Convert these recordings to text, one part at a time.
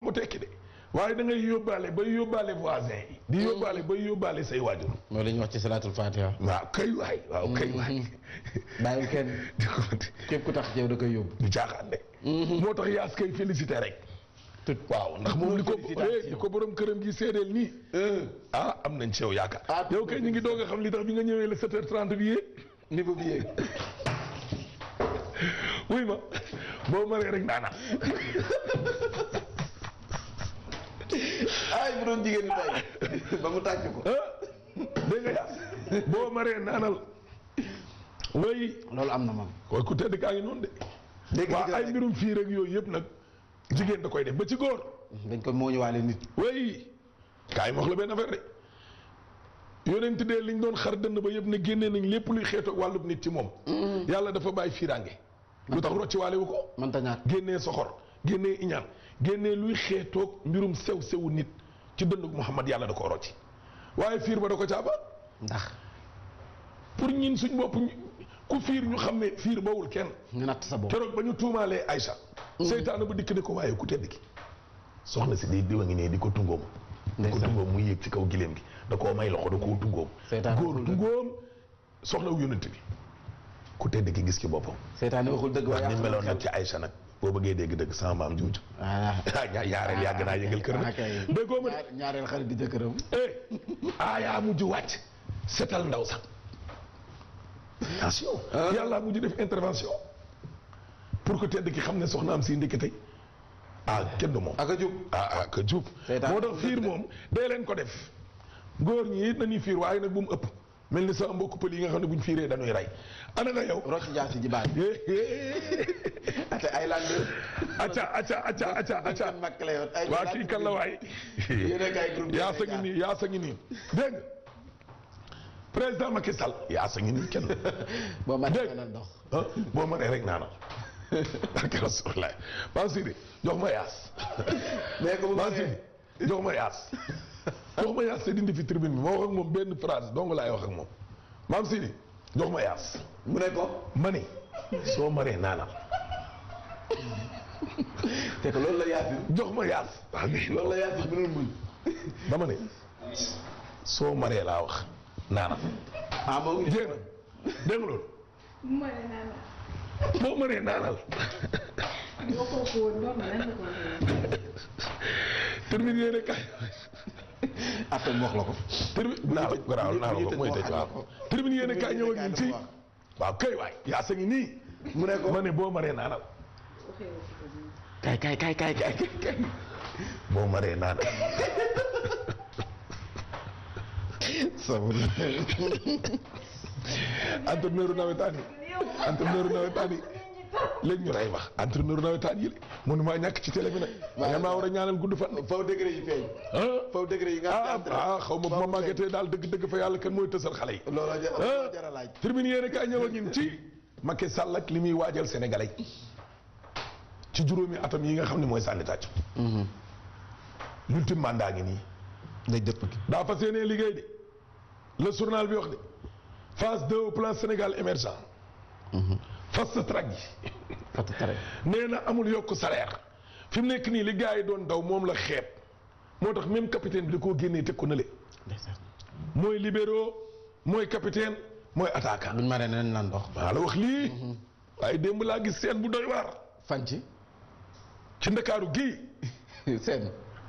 mu tekki de waaye da ngay yóbbaale bay yóbbaale voisin yi di yóbbaale bay yóbbaale say waajur mooy li ñuy wax ci salaatul fatiha. waaw kay waay waaw kay waay bàyyil kenn di ko képp ku tax yow da koy yóbbu. du caaxaan de moo tax yaas kay félicité rek tout waaw ndax moom li ko félicitation. eh, li ko borom këram gi seedeel nii ah am nañ ci yow yaakaar Ah, yow kay ñu ngi doog a xam li tax bi nga ñëwee le 7h30 bi yee niveau bi yéeg. wuy ma boo maree rek naanaan ay bu doon jigéen ñi tey ba mu tàcc ko. ah dégg nga yaas boo maree naanal way loolu am na moom. koy ku tedd kaa ngi noonu de dégg waaw nga ay mbirum fii rek yooyu yëpp nag jigéen da koy def ba ci góor dañ ko mooñuwaale nit. way kaay ma wax la benn affaire de yonent de liñ doon xar dënn ba yëpp ne génnee nañ lépp luy xeetoog wàllub nit ci moom yàlla dafa bàyyi fiiraange lu tax rocci waale wu ko mënta ñàkk. génnee soxor génnee iñaan génnee luy xeetoog mbirum sew sewu nit ci dëndug Muhammad yàlla da ko rocci waaye fiir ba da ko caaba ndax pour ñin suñ bopp ñu- ku fiir ñu xam ne fiir bawul kenn nga natt sa bopp. keroog ba ñu tuumaalee Aïcha seytaane ba dikk ne ko waaye ku tedd ki soxna si day diwa ngi ne di ko tungoom di ko Ndeysaan. tungoom muy yéeg ci kaw gileem gi da koo may loxo da koo tungoom Seytaane góor waxul dëgg. tungoom soxna wu yonent bi ku tedd ki gis ci boppam seytaane waxul dëgg wax waaye ni yàq na meloon nag xel. ci Aïcha nag boo bëggee dégg dëgg sama maam juuj ah ah ña- ñaareel yàgg naa yëngal kër ah nag kay. déggoo ma de ñaar- ñaareel xarit di jëkkëram. eh aayaa mujj wàcc setal ndaw sax attention yàlla mujj def intervention pour que tedd ki xam ne soxna am si ndekete ah kenn du moom ak a jub. ah ah que jub Seytaan moo tax fiir moom dee leen ko def góor ñi it nañuy fiir waaye nag bu mu ëpp mel ni sama mbokku pël yi nga xam ne buñ fiiree dañuy rey ana nga yow rocc jaasi ji baat. ate ay land. acca acca acca acca acca kan mag la yoon. ay waa kii kan la waay Yéen a kay groupe yaa sa ngi nii yaa sa ngi nii dégg nga président Macky Sall yaa sa ngi nii kenn boo ma Dégg. na ndox. ah boo mënee rek naanal barke Rasulullah Maam Sidi jox ma yaas mais ko bu Maam bëree. Sidi jox ma yaas jox ma yaas te dindi fi tribune bi ma wax ak moom benn phrase dong laay wax ak moom Maam Sidi jox ma yaas mu ne ko. ma ne soo maree naanal te que loolu la yaasi. jox ma yaas waaw mais loolu la yaasi mënul muñ. dama ne soo maree laa wax naanal ah moo ngi. jéem dégg nga loolu mooy ne naan boo maree naanal boo ko ko woon doon na lan la ko waxee. termine yéene kaay après mu wax la ko. termine naa la garaaw naa la ko mooy tëj waaw termine yéene kaay ñëw ak ñun ci wax. waaw kay waay yaa sa ngi nii mu ne ko. ma ne boo maree naanal waxee wu ko nii. kay kay kay kay kay kay kay. boo maree naanal sabul. entraîneur nawetaan yi entraîneur nawetaan yi léegi ñu lay wax entraîneur nawetaan yi mënu maa ñàkk ci télé bi nag nga maa war a ñaanal gudd fan faw degré yi feeñ. ah faw degré yi nga ah xam ne ah xaw ma bu ma màggatee daal dëgg dëgg fa yàlla kan mooy tësal xale yi looloo jar ah looloo jar a laaj. termine yéene kaay ñëw ak ñun ci Macky Sall ak li muy waajal sénégalais ci juróomi atam yi nga xam ne mooy sànni tàcc l'ultime mandat ngi nii day dëpp. daa fas yéenee liggéey de le journal bi wax de phase 2 au plan Sénégal émergent fast track yi fàttali tere. nee na amul yokk salaire fi mu nekk nii li gars yi doon daw moom la xeeb moo tax même capitaine bi da koo génnee teg ko nële ndeysaan. mooy libéraux mooy capitaine mooy attaquant buñ maree nañ naan ndox. maa la wax lii waaye démb laa gis seen bu doy waar fan ci. ci ndakaaru gii seen.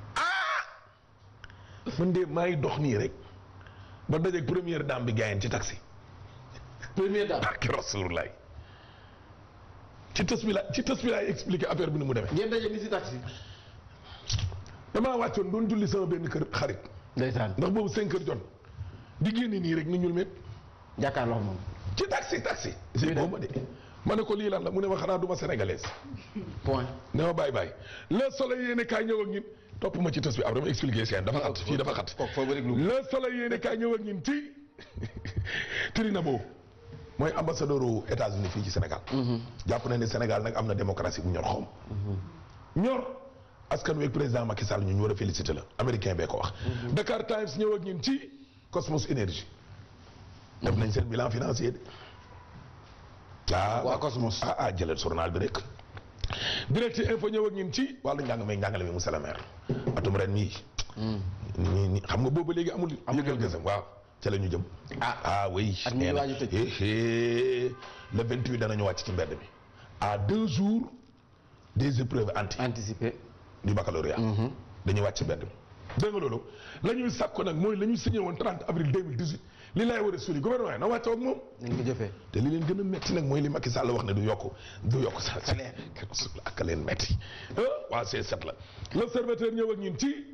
man de maa ngi dox nii rek ba dajeeg première dame bi gaayen ci taxi première dame. barki rasulullah ci tës bi la ci tës bi laay expliquer affaire bi ni mu demee ngeen daje ni si taxi. damaa wàccoon doon julli sama benn kër xarit ndeysaan. ndax boobu cinq heures jot di génne nii rek ni ñul met jàkkaarloo moom. ci taxi taxi si boo ma de ma ne ko lii lan la mu ne ma xanaa du ma sénégalaise point. ne ma bàyyi bàyyi le soleil yéene kaay ñëw ak ñun topp ma ci tës bi après ma expliquer seen dafa xat fii dafa xat kooku foo bëri lu. le soleil yéene kaay ñëw ak ñun ci Tirinabo mooy ambassadeur u États-Unis fii ci Sénégal jàpp na ne Sénégal nag am na démocratie bu ñor xom ñor askan wi ak président Macky Sall ñu ñu war a félicité la américain bee ko wax Dakar Times ñëw ak ñun ci Cosmos Énergie def nañ seen bilan financier de ah waa Cosmos. ah ah jëlal journal bi rek direct info ñëw ak ñun ci wàllu njàng may njàngale mi monsieur le maire atum ren mii ñi ñi xam nga boobu léegi amul yëgal gësam waaw ca la ñu jëm ah ah oui At mi ngi waaj a tëj. eh, eh, le 28 danañu wàcc ci mbedd mi à deux jours des épreuves anti anticipé du baccalauréat dañuy wàcc ci mbedd mi dégg nga loolu la ñuy sàkko nag mooy la ñu signé woon 30 avril 2018 li laay war a suli gouvernement yi na wàccoo ak moom nañ ko jëfee te li leen gën a metti nag mooy li Macky Sall wax ne du yokk du yokk sa salaire ak leen metti ah waa C7 la l'observateur ñëw ak ñun ci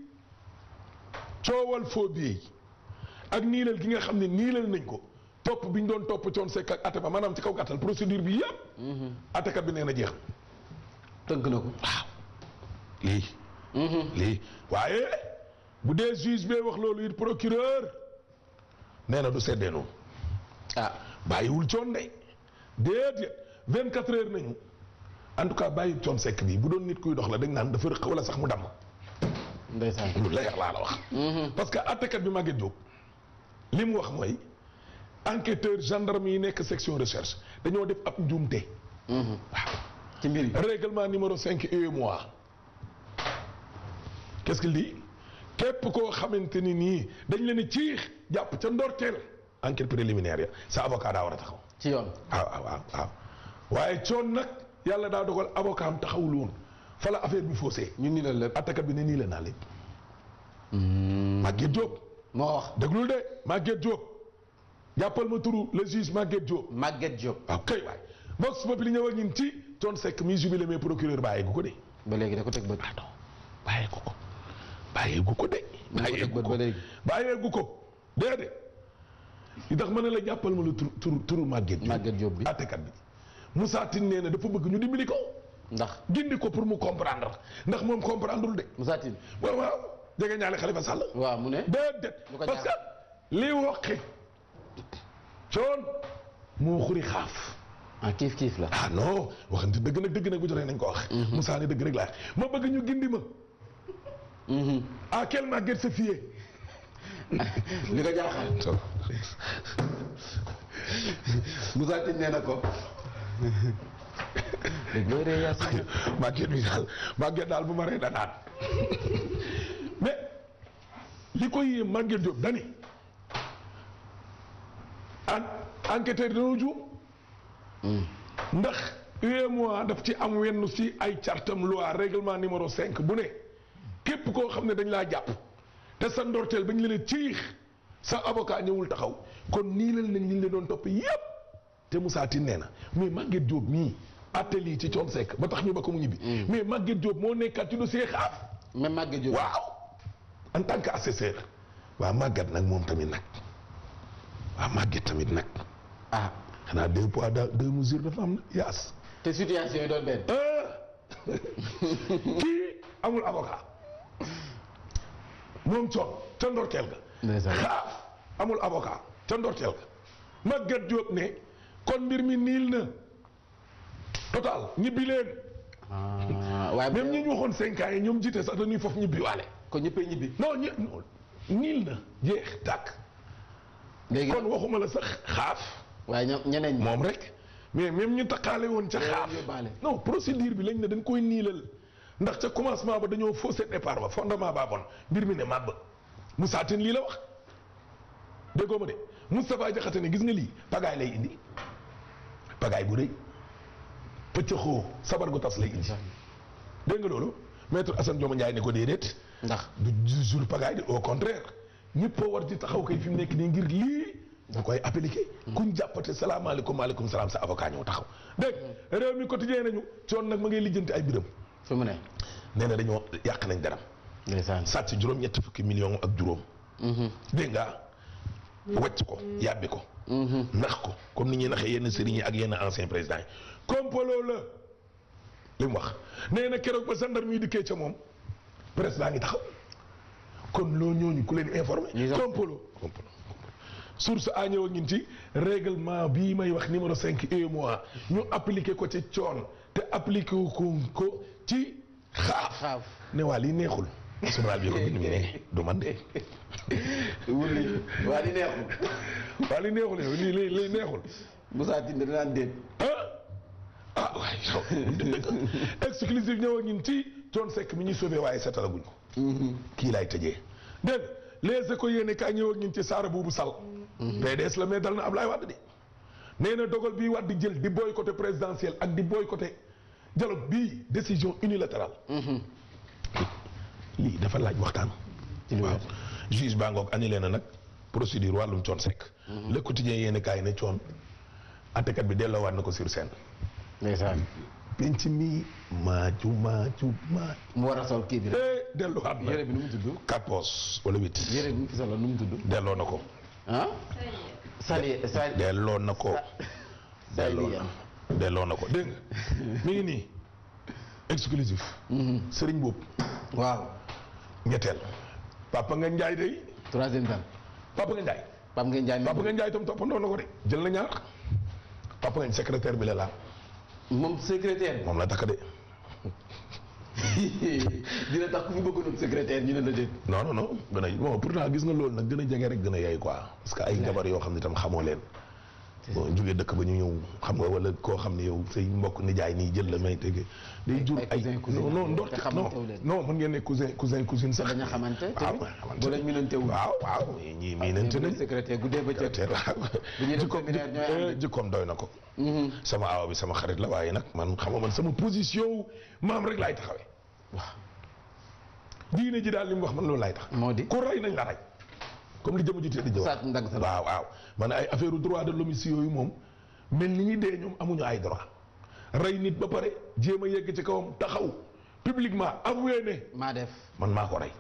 coowal faux billets yi ak niilal gi nga xam ne niilal nañ ko topp bi ñu doon topp coon sekk ak ate ba maanaam ci kaw gàttal procédure bi yëpp atekat bi nee na jeex tënk na ko waaw lii lii waaye bu dee juge bee wax loolu it procureur nee na du seddee noonu ah bàyyiwul coon de déedéet 24 heures nañu en tout cas bàyyi coon sekk bi bu doon nit kuy dox la dañ naan dafa rëq wala sax mu damm ndeysaan lu leer laa la wax. parce que àttekat bi Maguette Diop li mu wax mooy enquêteur gendarme yi nekk section recherche dañoo def ab njuumte. waaw ci mbir yi règlement numéro 5 UEMOA qu'est-ce qu'il dit képp koo xamante ni nii dañ leen a ciix jàpp ca ndorteel enquête préliminaire ya sa avocat daa war a taxaw. ci yoon waaw waaw waaw waaw waaye coon nag yàlla daa dogal avocat am taxawul woon fa la affaire bi faussé ñu ni la lépp attakat bi ne nii la naa lépp Maguette Diop moo wax déglul de Maguette Diop jàppal ma turu le juge Maguette Diop Maguette Diop waaw kay waay Vox Populi ñëw ak ñun ci coon sekk mi jubilé mais procureur bàyyi gu ko de ba léegi da ko teg bët pardon bàyyi gu ko bàyyi gu ko de da ko bàyyi teg gu bët ko ba léegi bàyyee gu ko déedéet li tax ma ne la jàppal ma la turu turu turu Maguette Diop Maguette Diop bi attekat bi Moussa Tine nee na dafa bëgg ñu dimbali ko ndax gindi ko pour mu comprendre ndax moom comprendreul de Moussa Tine waaw waaw jege ñaale Khalifa Sall waaw mu ne déedéet lu ko parce que jaaxal. li woqi coon moo xuri xaaf ah kiif kiif la ah non waxante dëgg nag dëgg nag bu jotee nañ ko wax Moussa ne dëgg rek laa ma bëgg ñu gindi ma à quel Maguette se fier li ko jaaxal Moussa Tine nee na ko dégg nga ree yaa si Maguette bi daal Maguette daal bu ma ree danaan mais li koy yéem Maguette Diop dani en enquêteur dañoo juum ndax UEMOA daf ci am wenn si ay cartam loi règlement numéro 5 bu ne képp koo xam ne dañ laa jàpp te sa ndorteel bañ leen a ciix sa avocat ñëwul taxaw kon nii leen nañ liñ leen doon topp yépp te Moussa Tine nee na mais Maguette Diop mii atelier ci coon sekk ba tax ñu ba ko mu ñibbi mais Maguette Diop moo nekkaat ci dossier xaaf même Maguette Diop waaw en tant que assesseur waaw Maguette nag moom tamit nag waaw Maguette tamit nag ah xanaa deux poids deux mesures dafa am na yaas te situation yi doon benn ah kii amul avocat moom coon ca ndorteel ga ndeysaan xaaf amul avocat ca ndorteel ga Maguette Diop ne kon mbir mi niil na total ñibbi leen ah waaye même ñi ñu waxoon cinq ans yi ñoom jiite sax dañuy foofu ñibbi waale ko ñëppay ñibbi non ñi non niil na jeex tàkk léegi kon waxuma la sax xaaf waaye ñoom ñeneen ñi moom rek mais même ñu taqaale woon ca Loolu xaaf yóbbaale. non procédure bi lañ ne dañ koy niilal ndax ca commencement ba dañoo faussé départ ba fondement baa bon mbir mi ne màbb Moussa Tine lii la wax déggoo ma de Moustapha Diakhaté ne gis nga lii pagaay lay indi pagaay bu rëy pëccëxoo sabar gu tas lay indi dégg nga loolu maître Assane Dioma Ndiaye ne ko déedéet ndax du jour pagaay de au contraire ñëpp a war di taxaw kay fi mu nekk nii ngir lii da koy appliqué kuñ jàppate salaamaaleykum maaleykum salaam sa avocat ñëw taxaw dégg réew mi quotidien nañu coon nag ma ngay lijjanti ay biram fi mu ne nee na dañoo yàq nañ daram ndeysaan sàcc juróom ñetti fukki million ak juróom dégg nga wàcc ko yàbbi ko nax ko comme ni ñuy naxee yenn sëriñ yi ak yenn ancien président yi complot la li mu wax nee na keroog ba gendarme yi dikkee ca moom presse baa ngi taxaw kon loo ñooñu ku leen informé Ñuy sax- complot complot source a ñëw ak ñun ci règlement bii may wax numéro 5 UEMOA ñu appliqué ko ci coon te appliqué ko ko ci xaaf xaaf ne waa lii neexul journal bi ko bind mi ne du man de wulli waa di neexul waa lii neexul yow lii lii lii neexul Moussa Tine danaan déet ah ah waay exclusive ñëw ak ñun ci Thione Seck mi ñuy sauvé waaye setalaguñ ko kii laay tëjee dégg nga les éco yéene kaay ñëw ak ñun ci Saara Buubu Sall PDS la mais dal na Ablaye Wade di nee na dogal bii Wade jël di boycotté présidentiel ak di boycotté dialogue bii décision unilatérale lii dafa laaj waxtaan waaw juge baa ngoog annulé na nag procédure wàllum Thione Seck le quotidien yéene kaay ne Thione attekat bi delloowaat na ko sur scène ndeysaan penc mi maaju maaju maaju mu war a sol kii bi rek eh delloowaat na yére bi nu mu tudd quatre poches wala huit yére bi mu fi solo nu mu tudd delloo na ko ah sali sali delloo na ko delloo sali na delloo na ko dégg nga mi ngi nii exclusif sëriñ boobu waaw ñetteel papa nga njaay day troisième dame papa nga njaay Pape Ngagne Ndiaye papa nga njaay tam toppandoo na ko de jël na ñaar papa nga secrétaire bi la laal moom secrétaire moom la takk de dina tax ku fi bëggoon secrétaire ñu ne la déet non non non gën a bon pourtant gis nga loolu nag gën a jege rek gën a yaay quoi parce que ay jabar yoo xam ne tam xamoo leen bon jógee dëkk ba ñu ñëw xam nga wala koo xam ne yow say mbokk nijaay nii jël la may tege day jur ay ay cousin, cousin. non non te ndort non xamantewu leen. non mën ngeen ne cousin cousin cousine sax bañ a xamante waaw tamit xamante boo leen minantewul waaw waaw ñii miinante nañ secrétaire guddee ba cëg te waaw bu ñuy def jikkoom séminaire ñooy ànd. jikkoom doy na ko sama aaw bi sama xarit la waaye nag man xam nga man sama position wu maam rek laay taxawee waaw diine ji daal li mu wax man loolu laay tax moo di ku rey nañ la rey comme li jëm ji te di jëw saat ndang sa la waaw waaw man ay affaire droit de l'homme yooyu moom mel ni ñi dee ñoom amuñu ay droit rey nit ba pare jéem a yegg ci kawam taxaw publiquement avoué ne maa def man maa ko rey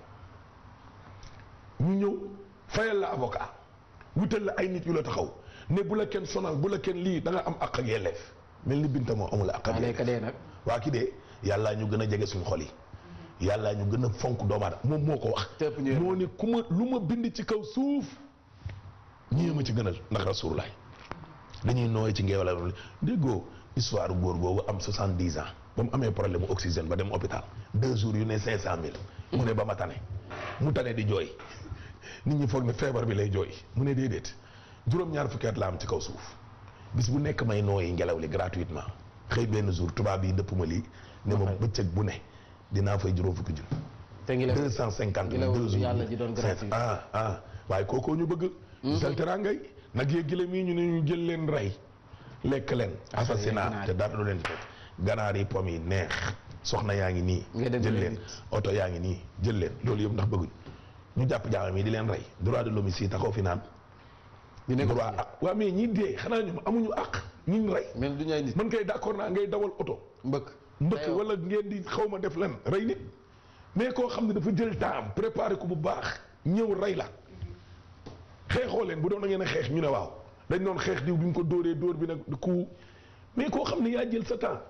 ñu ñëw fayal la avocat wutal la ay nit yu la taxaw ne bu la kenn sonal bu la kenn lii da nga am àq ak yelleef mel ni binta moo amul àq ak waa yelleef léegi dee nag waa ki dee yàllaa ñu gën a jege suñu xol yi yàllaa ñu gën a fonk doomu aadama moom moo ko wax Te ëpp ñu moo ne ku ma lu ma bind ci kaw suuf ñii ma ci gënal ndax rasulullah dañuy nooy ci ngeewala déggoo histoire góor googu am soixante-dix ans ba mu amee problème mu oxygène ba dem hôpital deux jours yu ne cinq cent mille mu ne ba ma tane mu tane di jooy nit ñi foog ne feebar bi lay jooy mu ne déedéet juróom-ñaar fukki at la am ci kaw suuf bis bu nekk may nooyi ngelaw li gratuitement xëy benn jour tubaab yi dëpp ma lii ne ma bëccëg bu ne dinaa fay juróom fukki junni te ngi la deux cent cinquante ngelaw deux jours yàlla ji doon gratuit. ah ah waaye kookoo ñu bëgg sal teraangay nag yee gile mii ñu ne ñu jël leen rey lekk leen assassinat ganaar te dara du leen ci fekk ganaar yi pom yi neex soxna yaa ngi nii Nga dem jël jël leen nit. oto yaa ngi nii jël leen loolu yëpp ndax bëgguñ ñu jàpp jaamam yi di leen rey droit de l'homme yi si taxaw fi naan ñu ne ko droit ak waa mais ñi dee xanaa ñoom amuñu ak ñi rey mel du ñu ay nit man kay d'accord naa ngay dawal oto mbëkk mbëkk Aywa. wala ngeen di xaw ma def len rey nit mais koo xam ne dafa jël temps préparé ko bu baax ñëw rey la xeexoo leen bu doon da ngeen a xeex ñu ne waaw dañ doon xeex diw bi ñu ko dóoree dóor bi nag ku mais koo xam ne yaa jël sa temps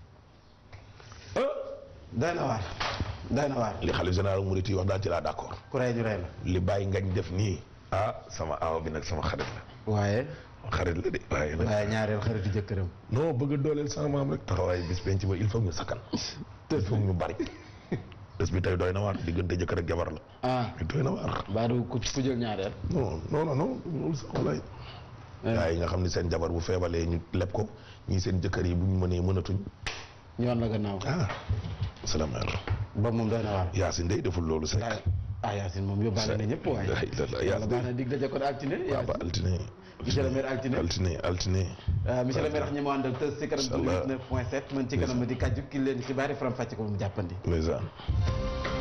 ah day na waar day na waar li xalif général Mouride yi wax daal ci laa d'accord ku rey ñu rey la li bàyyi ngañ def nii ah sama aaw bi nag sama xarit la waaye xarit la de waaye nag waaye ñaareel xaritu jëkkëram non bëgg a dooleel sama maam rek taxawaay bis penc ba il faut ñu sakkan il faut ñu bari bés bi tey doy na waar diggante jëkkër ak jabar la ah doy na waar baa du ku ku jël ñaareel non non non non loolu sax walaay gaa yi nga xam ne seen jabar bu feebalee ñu leb ko ñii seen jëkkër yi bu ñu mënee mënatuñ ñoon la gannaaw ah salaamaaleykum ba moom doy na waar Yaasin day deful loolu sekk ah ah Yacine moom yóbbaale na ñëpp waaye la ilaha illallah, yàlla Yacine. baax na dig daje kon altine waaw ba Yacine altine monsieur le maire altine altine altine ah monsieur le maire wax ñi mu àndal tës ci kanam Inch'Allah. 9 point 7 man ci kanam di kàjju ki leen xibaar yi faram fàcce ko ba mu jàppandi ndeysaan